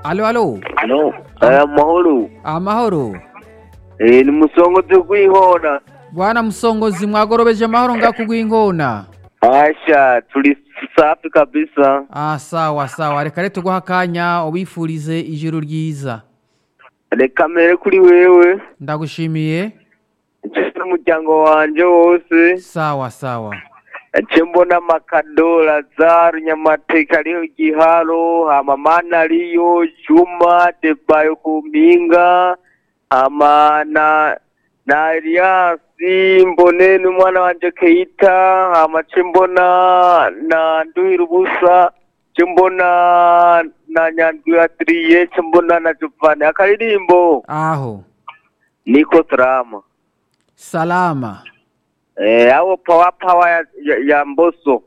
alo alo Halo, aya mahoro. amahoro Eh, ni musongozi gw'ihona. bwana musongozi mwagorobeje amahoro ngakugwa ingona Asha, tuli safi kabisa. ah sawa sawa reka rero tuguha akanya ubifurize ijoro ryiza Reka mere kuri wewe. ndagushimiye Nje n'umuryango wanje wose. sawa sawa Nje mbona amakado, Lazaro, Nyamateka ariho Giharo, hama Mana ariyo, Juma, Debayo ku mpinga, hama na na Eliasi, mbone n'umwana wanje Keita, hama nce mbona na Nduhira ubusa, nce mbona na Nyandwi Adrien, nce mbona na Giovanni. Akaririmbo aho niko Salama. salama Eh, awo power power ya, ya, ya Mboso.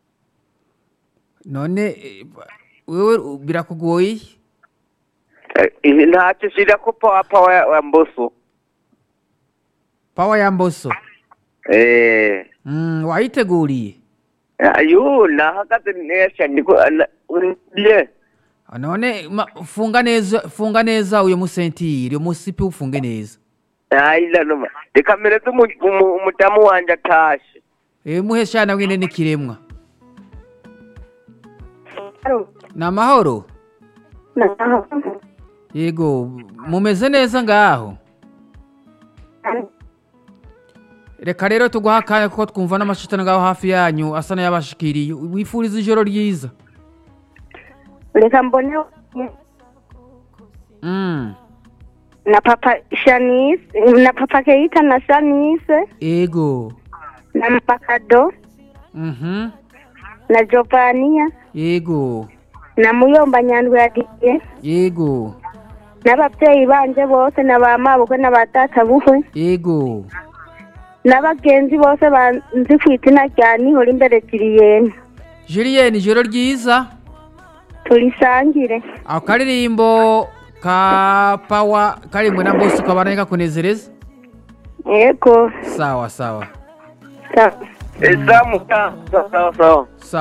none eh, wewe birakugoye Eh, ntacyo shira ko power power ya, ya Mboso. pawa ya mboso Eh, mm, wayiteguriye ayo nahagaze neza ndiko na- uriye. none ma, funga neza funga neza uyo musentiri uyo musipi ufunge neza Ayila noma. Reka mereze umu- umu- umudamu wanje atashe. e, muheshana wine n'ikiremwa Alo, ni amahoro naho. yego mumeze neza ngaho reka rero tuguha akanya kuko twumva n'amashitani ngaho hafi yanyu asa n'ayabashikiriye wifuriza ijoro ryiza Reka mbone mm. na papa Shanice, na papa Keita na Shanice, ego na Makado, mhm na Jovania, yego na Muyomba Nyandwi Adrien, yego n'abavyeyi banje bose na ba mabukwe na ba data bukwe, yego n'abagenzi bose banzi ku izina rya Nihora imbere Julienne. julienne ijoro ryiza Tulisangire. ako karirimbo ka pawa karimwe na bosi kabana kakunezereza Yego. sawa sawa Sawa. Ezamu sawa sawa sawa.